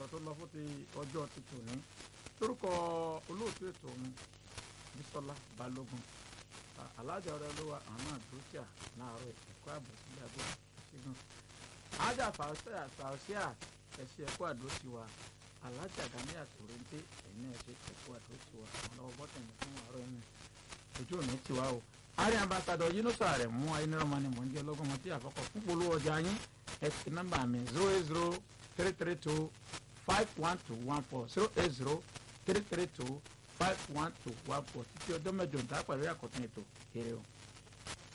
ọ̀rọ̀ tó lọ fún ti ọjọ́ ti tòní lórúkọ olóòtú ètò ọ̀hún Bísọ́lá Balógun alájà ọ̀rẹ́ ló wà àwọn náà dúró tíà láàárọ̀ ẹ̀kọ́ àbọ̀ sílẹ̀ àbọ̀ ṣẹ́gun ájà fàáṣíà fàáṣíà ẹ̀ṣẹ̀ ẹ̀kọ́ àdó ti wà alájà gani àtòrèǹté ẹ̀yìn ẹ̀ṣẹ̀ ẹ̀kọ́ àdó ti wà àwọn lọ́wọ́ bọ́tẹ̀ni fún àárọ̀ ẹ̀mí ojú òní ti wá o àárín ambassadọ Yunusa rẹ̀ mú ayélujára ni mò ń jẹ́ lọ́gọ́mọ tí àkọ́kọ́ fún polówó ọjà yín ẹ ti nọ́mbà mi zero eight zero three three two five one two one four zero eight zero three three two five one two one four títí ọjọ́ mẹ́jọ ń dá pẹ̀lú àkọ́tún ètò èrè o.